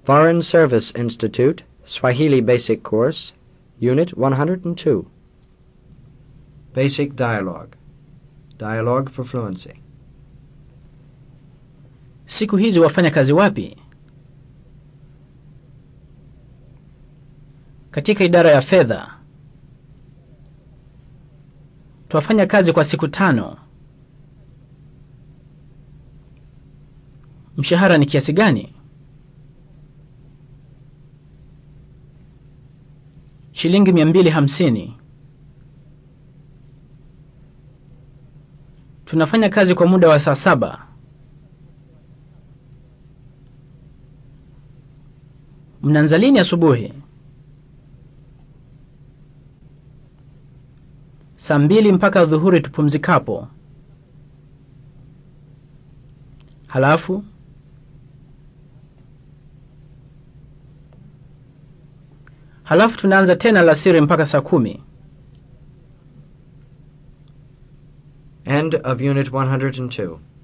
Foreign Service Institute, Swahili Basic Course, Unit 102. Basic Dialogue. Dialogue for Fluency. Siku hizi wafanya kazi wapi? Katika idara ya fedha. Twafanya kazi kwa siku tano. Mshahara ni kiasi gani? Shilingi mia mbili hamsini. Tunafanya kazi kwa muda wa saa saba. Mnaanza lini asubuhi? Saa mbili mpaka dhuhuri tupumzikapo. Halafu halafu tunaanza tena alasiri mpaka saa kumi. End of Unit 102.